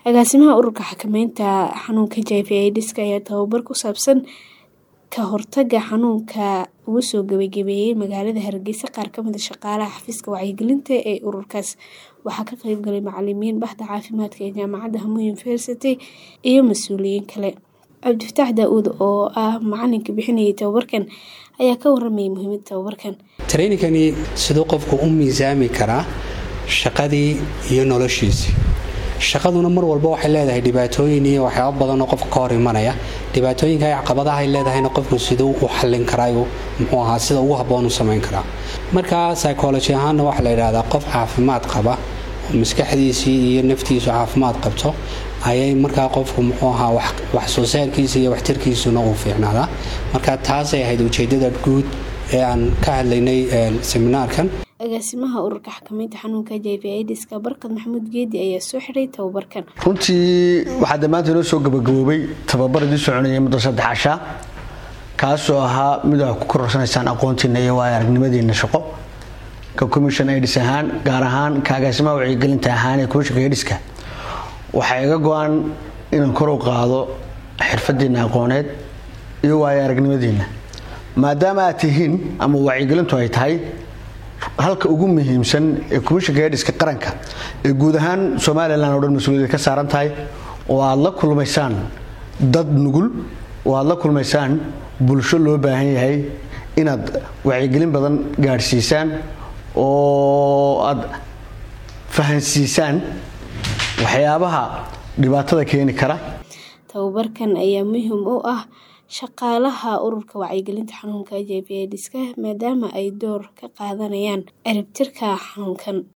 agaasimaha ururka xakameynta xanuunka hiv aids-ka ayaa tababar ku saabsan ka hortaga xanuunka ugu soo gabagabeeyey magaalada hargeysa qaar kamid a shaqaalaha xafiiska wacyigelinta ee ururkaas waxaa ka qeybgalay macalimiin bahda caafimaadka ee jaamacadda hamu university iyo mas-uuliyiin kale cabdifataax daa-uud oo ah macalinka bixinayay tababarkan ayaa ka waramayay muhiimada tababarkan treyninkani siduu qofku u miisaami karaa shaqadii iyo noloshiisii shaqaduna mar walba waxay leedahay dhibaatooyin iyo waxyaaba badanoo qofka ka hor imanaya dhibaatooyinka caqabadaha ay leedahayna qofku siduu u xallin karaayo muxuu ahaa sida ugu habboon u samayn karaa marka psychology ahaanna waxaa la yidhahdaa qof caafimaad qaba oo maskaxdiisii iyo naftiisu caafimaad qabto ayay markaa qofku muxuu ahaa wax soo saarkiisa iyo waxtarkiisuna uu fiicnaadaa marka taasay ahayd ujeedada guud ee aan ka hadlaynay seminaarkan agaasimaha ururka xakameynta xanuunka hiv aids-ka barkad maxamuud geedi ayaa soo xiray tababarkan runtii waxaa damaanta inoo soo gabagaboobay tababaradii soconayay muddo saddex cashaa kaasoo ahaa mid a ku kororsanaysaan aqoontiina iyo waayo aragnimadiina shaqo ka commission aids ahaan gaar ahaan ka agaasimaha wacyigelinta ahaan ee komishanka aids-ka waxaa iga go-an inaan kor u qaado xirfadiina aqooneed iyo waayo aragnimadiina maadaama aad tihiin ama wacyigelintu ay tahay halka ugu muhiimsan ee komishanka aids-ka qaranka ee guud ahaan somalilan oo dhan mas-uuliyadda ka saaran tahay oo aada la kulmaysaan dad nugul oo aada la kulmaysaan bulsho loo baahan yahay inaad wacyigelin badan gaadhsiisaan oo aada fahansiisaan waxyaabaha dhibaatada keeni kara tababarkan ayaa muhiim u ah shaqaalaha ururka wacyigelinta xanuunka hiv aids-ka maadaama ay door ka qaadanayaan ciribtirka xanuunkan